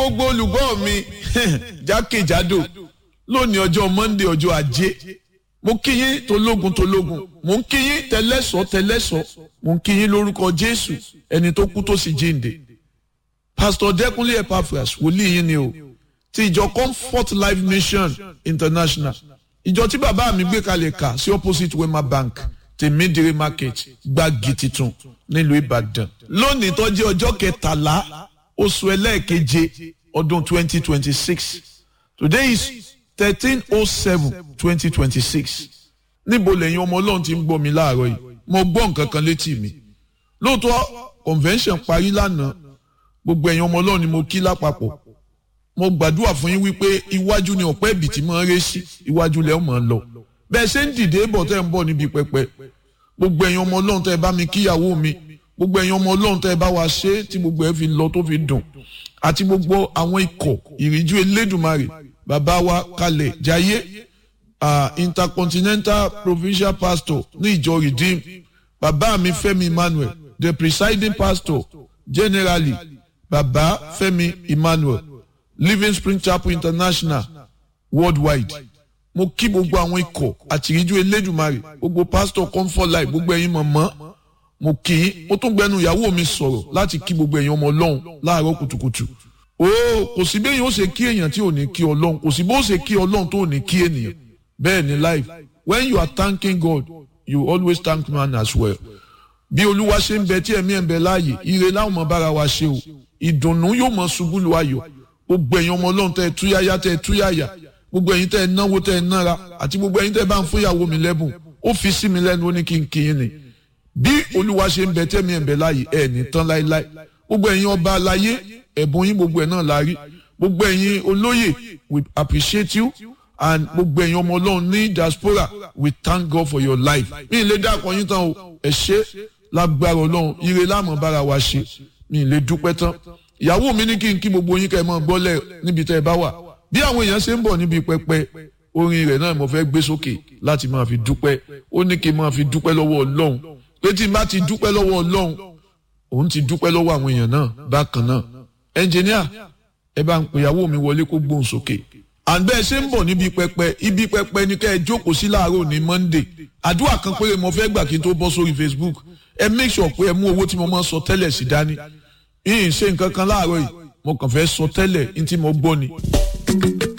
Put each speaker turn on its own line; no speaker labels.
gbogbo olùgbọ́ mi jákèjádò lónìí ọjọ́ monday ọjọ́ ajé mo kí yín tológun tológun mo ń kí yín tẹlẹ́sọ̀ tẹlẹ́sọ̀ mo ń kí yín lórúkọ jésù ẹni tó kú tó sì jíǹde pastor dẹkùnlé epaphras wòlíì yín ni o ti ìjọ comfort life mission international ìjọ tí bàbá mi gbé kalẹ̀ kà sí opposite wema bank tèmídìrí market gbági titun nílùú ìbàdàn lónìí tó jẹ́ ọjọ́ kẹtàlá oṣù ẹlẹ́ẹ̀keje ọdún twenty twenty six today is thirteen oh seven twenty twenty six níbo lẹ́yìn ọmọ ọlọ́run ti ń gbọ́ mi láàárọ̀ yìí mo gbọ́ nǹkan kan létí mi lóòótọ́ convention parí lánàá gbogbo ẹ̀yin ọmọ ọlọ́run ni mo kí lápapọ̀ mo gbàdúrà fún yín wípé iwájú ni ọ̀pẹ́ ibì tí máa ń ré sí iwájú lẹ́ máa ń lọ bẹ́ẹ̀ ṣe ń dìde bọ̀ tẹ́ ń bọ̀ níbi pẹpẹ gbogbo ẹ̀yin ọmọ ọlọ́run tẹ́ ẹ bá mi kíyàwó mi gbogbo ẹ̀yin ọmọ ọlọ́run tẹ́ ẹ bá wa ṣe tí gbogbo ẹ fi lọ tó fi dùn àti gbogbo àwọn ikọ̀ ìríjú elédùnmarè bàbá wa kalẹ̀ jayé uh, intercontinental provincial pastor ní ìjọ redeem bàbá mi fẹ́mi emmanuel the presiding pastor generally bàbá fẹ́mi emmanuel living spring chapel international worldwide mo kí gbogbo àwọn ikọ̀ àtìríjú elédùnmarè gbogbo pastor comfort life gbogbo ẹ̀yin mọ̀mọ́ mo kì í mo tún gbẹnu ìyàwó mi sọ̀rọ̀ láti kí gbogbo ẹ̀yin ọmọ ọlọ́run láàárọ̀ kùtùkùtù o kò sí bẹ́ẹ̀ yóò ṣe kí èèyàn tí ò ní kí ọlọ́run kò sí bó ṣe kí ọlọ́run tó ò ní kí ènìyàn bẹ́ẹ̀ ni life when you are thanking God you always thank man as well bí olúwa ṣe ń bẹ tí ẹ̀mí ẹ̀ ń bẹ láàyè ire láwọn ọmọ bára wa ṣe o ìdùnnú yóò mọ ṣubú lu ayọ̀ gbogbo ẹ̀yin ọmọ ọlọ́run tẹ́ ẹ túyáyá tẹ́ ẹ túyáyá gbogbo ẹ̀yin tẹ́ ẹ náwó tẹ́ ẹ nára àti gbogbo ẹ̀yin tẹ́ ẹ bá ń fúnyàwó mi lẹ́bùn ó fi sí mi lẹ́nu ó ní kí n kí yín ni bí olúwa ṣe ń bẹ tẹ́mi ẹ̀ ń bẹ láàyè ẹ̀ ní tán láéláé gbogbo ẹ̀yin ọba aláyé ẹ̀bùn yín gbogbo ẹ̀ náà la rí gbogbo ẹ̀yin olóyè we appreciate you and gbogbo ẹ̀yin ọmọ ọlọ́run ní diaspora we thank God for your life mi ì lè dákọ̀ yín tán o ẹ̀ ṣe lágbára ọlọ́run ire láàmú bára wa ṣe mi ì lè dúpẹ́ tán ìyàwó mi ní kí n kí gbogbo yín kẹ́ ẹ mọ́ gbọ́lẹ̀ níbi tẹ́ ẹ bá wà bí àwọn èèyàn ṣe ń bọ̀ níbi pẹpẹ orin rẹ̀ náà mo fẹ́ gbé sókè láti máa fi dúpẹ́ ó ní kí n máa fi dúpẹ́ lọ́wọ́ ọlọ́run pé tí n bá ti dúpẹ́ lọ́wọ́ ọlọ́run òun ti dúpẹ́ lọ́wọ́ àwọn èèyàn náà bákan náà ẹnjìníà ẹ bá ń pè ìyàwó mi wọlé kó gbóhùn sókè àǹbẹ́ ṣe ń bọ̀ níbi pẹpẹ ibi pẹpẹ ní kẹ́ ẹ jókòó sí láàárọ̀ ní monday àdúrà kan péré mo fẹ́ gbà kí n tó bọ́ sórí facebook ẹ make sure pé ẹ mú owó tí mo máa sọ tẹ́lẹ̀ sí dání yìí ṣe nǹkan kan láàárọ̀ yìí mo kàn fẹ́ sọ tẹ́lẹ̀ ní tí mo gbọ́ ni.